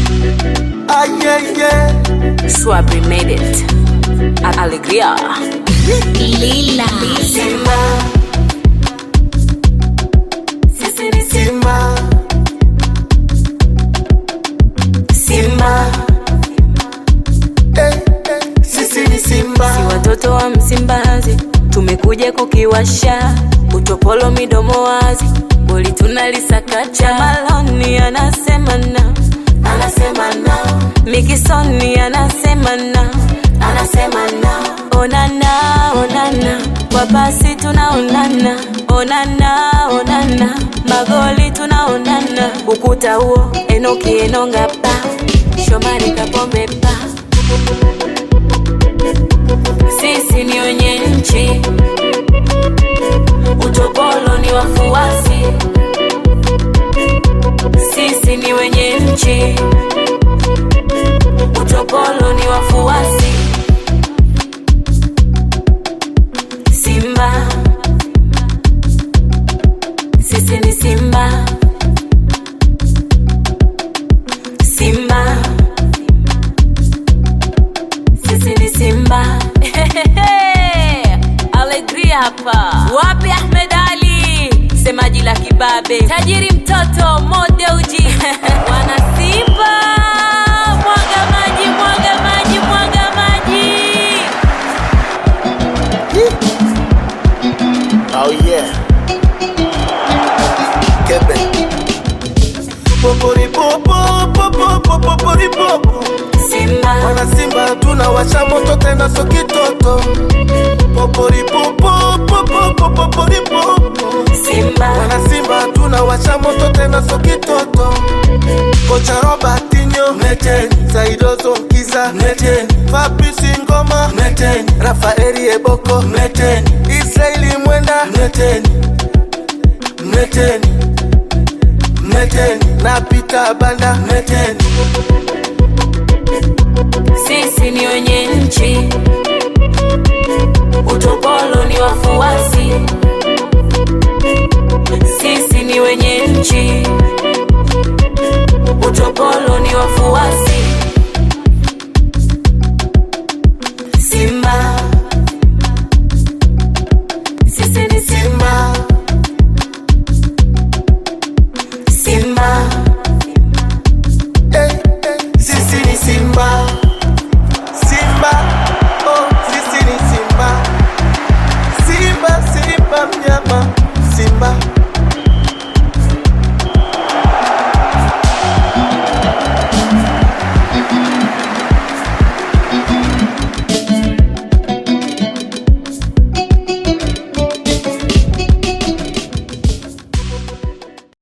Ah, yeah, yeah. Swabri made it. A- Alegria. Lila. Simba. Sisi ni Simba. Simba. Eh, eh, Sisi ni Simba. Si watoto wa Msimbazi, tumekuja kukiwasha utopolo midomo wazi, boli tunalisakacha. Maloni anasema na, Anasema na, Mikisoni anasema na, anasema na. onana onana, kwa pasi tunaonana, onana onana, magoli tunaonana, ukuta huo Enoki Enonga pa, Shomari Kapombe pa, sisi ni wenye nchi, utopolo ni wafuasi, sisi ni wenye nchi, utopolo ni wafuasi. Simba, sisi ni Simba. Simba, sisi ni Simba. Alegria hapa. Wapi Ahmed Ali, semaji la kibabe, tajiri mtoto modeuji wana Simba, mwaga maji, mwaga maji, mwaga maji. Oh yeah. Kebe. Popori popo popo popo pori popo. Simba, Wana Simba tunawasha moto tena so kitoto. Popori popo popo popo pori popo. Simba, Wana Simba tunawasha moto tena so kitoto. Kocha Robertinho Mleteni Saidozo Mkiza Mleteni Fabrice Ngoma Mleteni Rafaeli Eboko Mleteni Israeli Mwenda Mleteni Mleteni Mleteni na Peter Banda Mleteni sisi ni wenye nchi, utopolo ni wafuasi. Sisi ni wenye nchi, utopolo